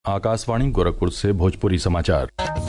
आकाशवाणी गोरखपुर से भोजपुरी समाचार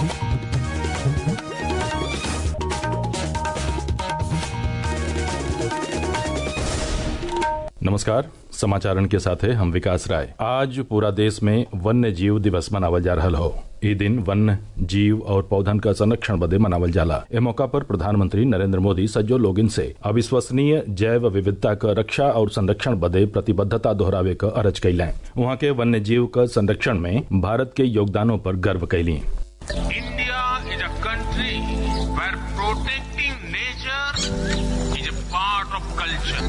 नमस्कार समाचारन के साथ है हम विकास राय आज पूरा देश में वन्य जीव दिवस मनावल जा रहल हो ई दिन वन्य जीव और पौधन का संरक्षण बदे मनावल जाला ए मौका पर प्रधानमंत्री नरेंद्र मोदी सज्जो लोगिन से अविश्वसनीय जैव विविधता क रक्षा और संरक्षण बदे प्रतिबद्धता दोहरावे क अरज कैलें वहाँ के वन्य जीव क संरक्षण में भारत के योगदानों पर गर्व कैली India is a country where protecting nature is a part of culture.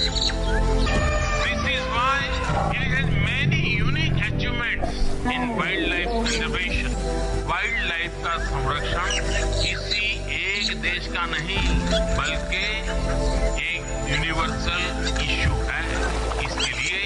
This is why it has many unique achievements in wildlife conservation. Wildlife का संरक्षण किसी एक देश का नहीं बल्कि एक यूनिवर्सल इशू है इसके लिए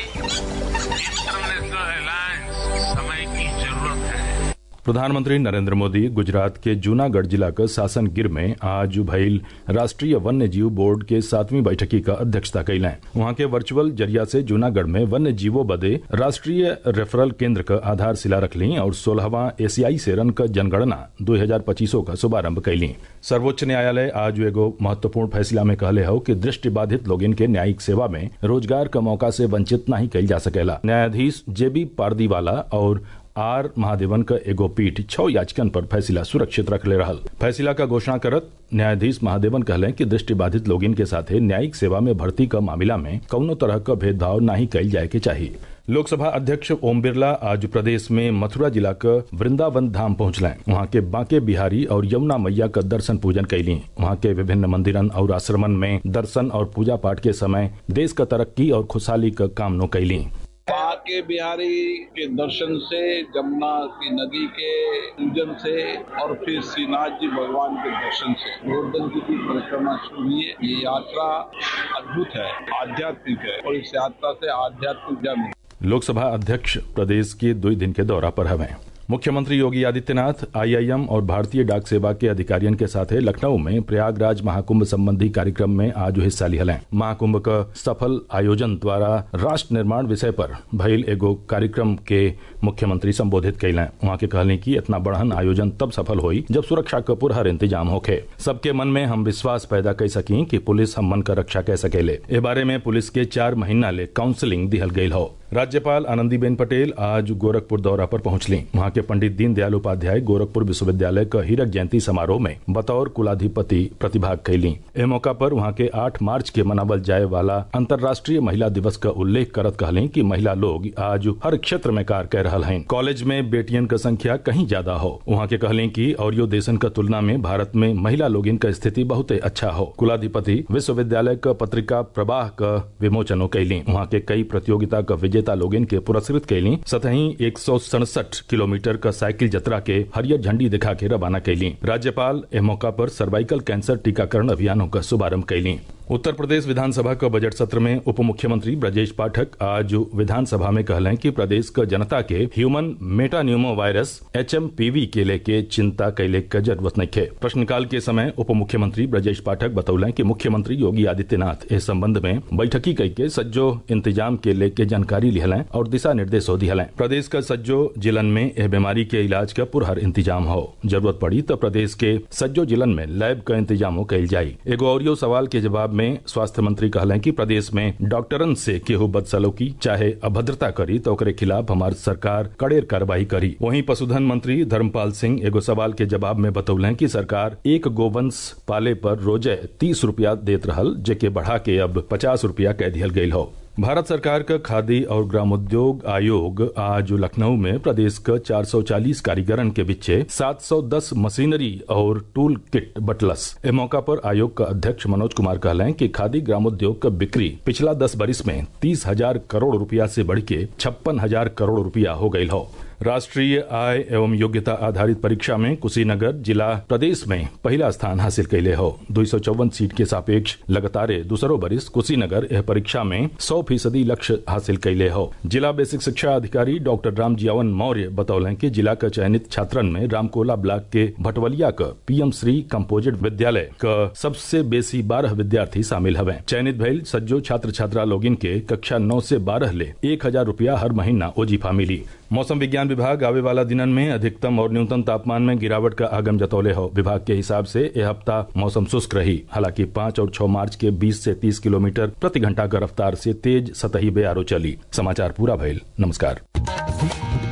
इंटरनेशनल अलायंस समय की जरूरत है प्रधानमंत्री नरेंद्र मोदी गुजरात के जूनागढ़ जिला के शासन गिर में आज भइल राष्ट्रीय वन्य जीव बोर्ड के सातवीं बैठकी का अध्यक्षता कैलें वहां के वर्चुअल जरिया से जूनागढ़ में वन्य जीवों बदे राष्ट्रीय रेफरल केंद्र का आधारशिला रखली और सोलहवां एशियाई सेरन का जनगणना दो हजार पच्चीसों का शुभारंभ कैली सर्वोच्च न्यायालय आज एगो महत्वपूर्ण फैसला में कहले हो कि दृष्टि बाधित लोगिन के न्यायिक सेवा में रोजगार का मौका से वंचित नहीं कैल जा सकेला न्यायाधीश जेबी पारदीवाला और आर महादेवन का एगो पीठ छह याचिकन पर फैसला सुरक्षित रखले रहल फैसला का घोषणा करत न्यायाधीश महादेवन कहले कि दृष्टि बाधित लोगिन के साथे न्यायिक सेवा में भर्ती का मामला में कौनो तरह का भेदभाव नहीं कैल जाए के चाहिए लोकसभा अध्यक्ष ओम बिरला आज प्रदेश में मथुरा जिला का वृंदावन धाम पहुंचलें वहां के बांके बिहारी और यमुना मैया का दर्शन पूजन कैली वहां के विभिन्न मंदिरन और आश्रमन में दर्शन और पूजा पाठ के समय देश का तरक्की और खुशहाली का कामनो कैली बाके बिहारी के दर्शन से जमुना की नदी के पूजन से और फिर श्रीनाथ जी भगवान के दर्शन से गोवर्धन जी की परिक्रमा शुरू हुई है ये यात्रा अद्भुत है आध्यात्मिक है और इस यात्रा से आध्यात्मिक जन लोकसभा अध्यक्ष प्रदेश के दो दिन के दौरा पर हवें मुख्यमंत्री योगी आदित्यनाथ आईआईएम और भारतीय डाक सेवा के अधिकारियों के साथ लखनऊ में प्रयागराज महाकुंभ संबंधी कार्यक्रम में आज हिस्सा लिहलें महाकुंभ का सफल आयोजन द्वारा राष्ट्र निर्माण विषय पर भइल एगो कार्यक्रम के मुख्यमंत्री संबोधित कैलें वहाँ के कहले कि इतना बढ़न आयोजन तब सफल हुई जब सुरक्षा का पुरहर इंतजाम होखे सबके मन में हम विश्वास पैदा कर सकी कि पुलिस हम मन का रक्षा कर सकेले ए बारे में पुलिस के चार महीना ले काउंसलिंग दिहल गई हो राज्यपाल आनंदीबेन पटेल आज गोरखपुर दौरा पर पहुंचली वहां के पंडित दीनदयाल उपाध्याय गोरखपुर विश्वविद्यालय का हीरक जयंती समारोह में बतौर कुलाधिपति प्रतिभाग कैली ए मौका पर वहां के 8 मार्च के मनावल जाए वाला अंतर्राष्ट्रीय महिला दिवस का उल्लेख करत कहली कि महिला लोग आज हर क्षेत्र में कार्य कर रहा हैं कॉलेज में बेटियन का संख्या कहीं ज्यादा हो वहां के कहली कि और यो देशन का तुलना में भारत में महिला लोगिन का स्थिति बहुत अच्छा हो कुलाधिपति विश्वविद्यालय का पत्रिका प्रवाह का विमोचनो कैली वहां के कई प्रतियोगिता का विजेता लोगिन के पुरस्कृत कैली सतही एक किलोमीटर का साइकिल जत्रा के हरियर झंडी दिखा के रवाना कैली राज्यपाल ए मौका पर सर्वाइकल कैंसर टीकाकरण अभियानों का शुभारंभ कैली उत्तर प्रदेश विधानसभा का बजट सत्र में उप मुख्यमंत्री ब्रजेश पाठक आज विधानसभा में कहलें कि प्रदेश का जनता के ह्यूमन मेटान्यूमो वायरस एच के लेके चिंता कैले का जरूरत नहीं है प्रश्नकाल के समय उप मुख्यमंत्री ब्रजेश पाठक बतौलें कि मुख्यमंत्री योगी आदित्यनाथ इस संबंध में बैठकी कई के सज्जो इंतजाम के लेके जानकारी लिहलें और दिशा निर्देशो दिहलें प्रदेश का सज्जो जिलन में यह बीमारी के इलाज का पुरहर इंतजाम हो जरूरत पड़ी तो प्रदेश के सज्जो जिलन में लैब का इंतजाम कैल जाये एगो और सवाल के जवाब में स्वास्थ्य मंत्री कहलें कि प्रदेश में डॉक्टरन से केहू बदसलूकी चाहे अभद्रता करी तो ओकरे खिलाफ हमार सरकार कड़ेर कार्रवाई करी वहीं पशुधन मंत्री धर्मपाल सिंह एगो सवाल के जवाब में बतौलें कि सरकार एक गोवंश पाले पर रोजे तीस रूपया देत रहल जेके बढ़ा के अब पचास रूपया कह दिहल गई हो भारत सरकार का खादी और ग्रामोद्योग आयोग आज लखनऊ में प्रदेश का 440 कारीगरन के बीच 710 मशीनरी और टूल किट बटलस इस मौका पर आयोग का अध्यक्ष मनोज कुमार कहलें कि खादी ग्रामोद्योग का बिक्री पिछला दस बरिस में तीस हजार करोड़ रुपया से बढ़ के छप्पन हजार करोड़ रुपया हो गई हो राष्ट्रीय आय एवं योग्यता आधारित परीक्षा में कुशीनगर जिला प्रदेश में पहला स्थान हासिल कैले हो दो सीट के सापेक्ष लगातार दूसरो बरिस कुशीनगर यह परीक्षा में 100 फीसदी लक्ष्य हासिल कैले हो जिला बेसिक शिक्षा अधिकारी डॉक्टर राम जियावन मौर्य बतौलें कि जिला का चयनित छात्रन में रामकोला ब्लॉक के भटवलिया का पीएम श्री कम्पोजिट विद्यालय का सबसे बेसी बारह विद्यार्थी शामिल हवे चयनित भइल सज्जो छात्र छात्रा लोगिन के कक्षा नौ से बारह ले एक हजार रूपया हर महीना ओजीफा मिली मौसम विज्ञान विभाग आवे वाला दिनन में अधिकतम और न्यूनतम तापमान में गिरावट का आगम जतौले हो विभाग के हिसाब से यह हफ्ता मौसम शुष्क रही हालांकि पाँच और छह मार्च के 20 से 30 किलोमीटर प्रति घंटा की रफ्तार से तेज सतही बेआरो चली समाचार पूरा भइल नमस्कार